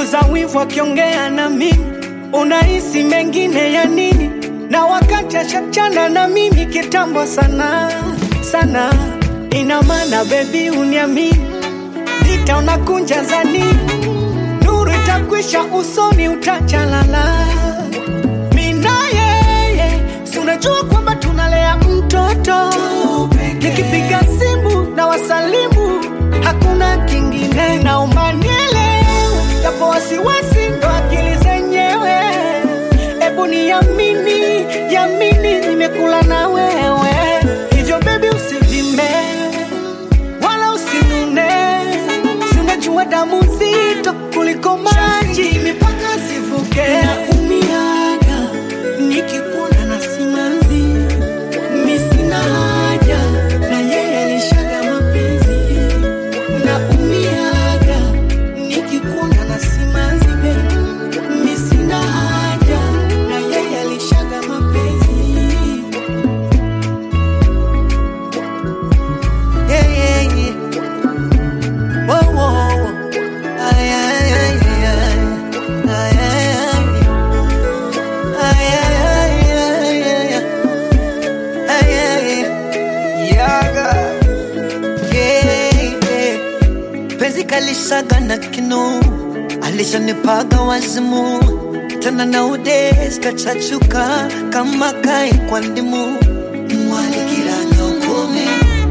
punguza wivu akiongea na mimi, unahisi mengine ya nini? Na wakati ashachana na mimi kitambo sana sana, ina maana bebi uniamini, vita unakunja za nini? Nuru itakwisha usoni, utachalala mina yeye, si unajua kwamba tunalea mtoto. Nikipiga simu na wasalimu, hakuna kingine, naomba nielewe, japo wasiwasi ndo akili zenyewe. Ebu niamini, yamini, nimekula na wewe, hivyo bebi usivime wala usinune, si unajua damu nzito kuliko maji, mipaka sivuke. Naumiaga nikikuona na simanzi, mi sina haja na yeye alishaga mapenzi. Naumiaga nikikuona na simanzi, baby, mi sina haja na yeye alishaga mapenzi. Yeah, yeah, yeah. Whoa, whoa, whoa. Ay, ay, ay, ay, ay. Ay, ay, ay. Ay, ay, ay, ay, ay, ay. Ay, ay, ay. Yaga. Yeah, yeah. Penzi kalishaga na kinu alishanipaga wazimu tena na udes kachachuka kama kai kwa ndimu mwalikiranya ukome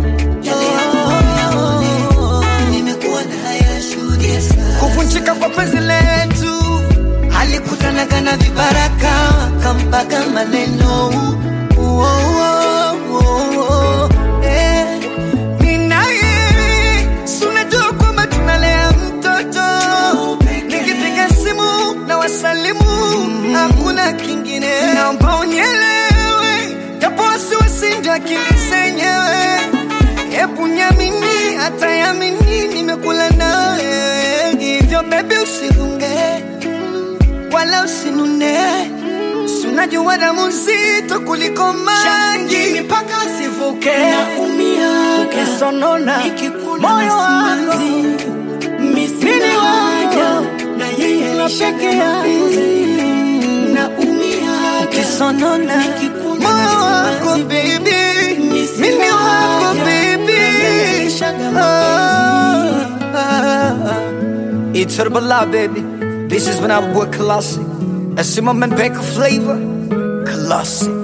kuvunjika kwa penzi letu alikutanaga na vibaraka kampaga maneno Uo, uo, uo, eh. Mimi na yeye, si unajua kwamba tunalea mtoto nikipiga simu na wasalimu hakuna kingine naomba unielewe japo wasiwasi ndio akili zenyewe hebu nyamini hata yamini nimekula nawe hivyo bebi usifunge wala usinune si unajua damu nzito kuliko maji mpaka sivuke ukisonona moyo wangu mini wako na peke yangu ukisonona moyo wako baby mimi wako baby Ah, ah, ah. It's Herbala, baby. This is when I work classic. I see my man back flavor. Classic.